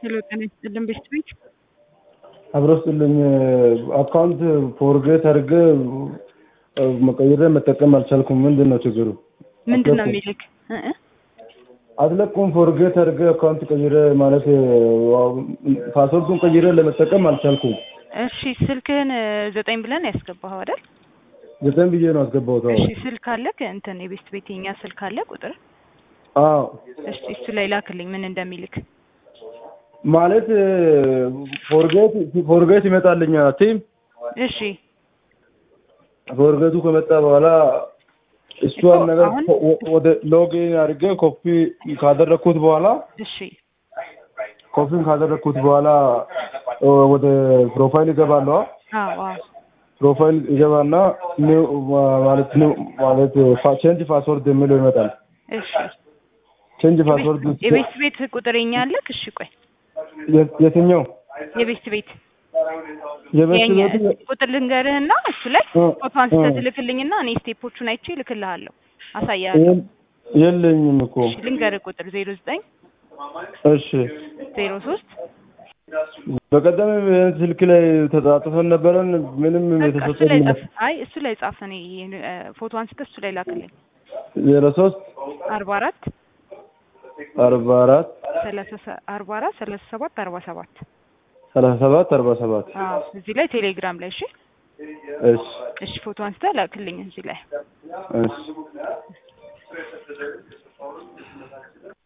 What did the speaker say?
ሄሎ ጤና ይስጥልን ቤት ቤት አብሮ ስጥልኝ አካውንት ፎርጌት አድርገ መቀየር መጠቀም አልቻልኩም። ምንድን ነው ችግሩ? ምንድን ነው የሚልክ እ እ አትለቁም። ፎርጌት አድርገ አካውንት ቀይረ ማለት ፓስወርዱን ቀይረ ለመጠቀም አልቻልኩም። እሺ ስልክህን ዘጠኝ ብለን ያስገባኸው አይደል? ዘጠኝ ብዬ ነው አስገባሁት። አዎ እሺ ስልክ አለክ እንትን የቤት ቤት የኛ ስልክ አለ ቁጥር አዎ እሺ እሱ ላይ ላክልኝ ምን እንደሚልክ ማለት ፎርጌት ፎርጌት ይመጣልኛ ቲም እሺ ፎርጌቱ ከመጣ በኋላ እሷን እኮ ነገር አሁን- ወደ ሎጊን አድርገ ኮፒ ካደረግኩት በኋላ እሺ ኮፒን ካደረግኩት በኋላ ወደ ፕሮፋይል ይገባለዋ አዎ አዎ ፕሮፋይል ይገባና ኒው ማለት ኒው ማለት ቼንጅ ፓስወርድ የሚለው ይመጣል። እሺ ቼንጅ ፓስወርድ የቤት ቤት ቁጥር የኛ አለክ እሺ ቆይ የትኛው የቤት ቤት የቤት የኛ ቤት ቁጥር ልንገርህና እሱ ላይ እ- ፎቶ አንስተህ እ- ትልክልኝና እኔ ስቴፖቹን አይቼ እልክልሃለሁ አሳያለሁ የል- የለኝም እኮ እሺ ልንገርህ ቁጥር ዜሮ ዘጠኝ እሺ ዜሮ ሶስት በቀደም ይሄን ስልክ ላይ ተጻጽፈን ነበረን ምንም እሱ ላይ የተሰጠኝ ጻፍ አይ እሱ ላይ ጻፍ እኔ እ፣ ፎቶ አንስተህ እሱ ላይ ላክልኝ ዜሮ ሶስት አርባ አራት አርባ አራት ሰላሳ ሰ- አርባ አራት ሰላሳ ሰባት አርባ ሰባት ሰላሳ ሰባት አርባ ሰባት አዎ እዚህ ላይ ቴሌግራም ላይ እሺ እሺ እሺ ፎቶ አንስተህ ላክልኝ እዚህ ላይ እሺ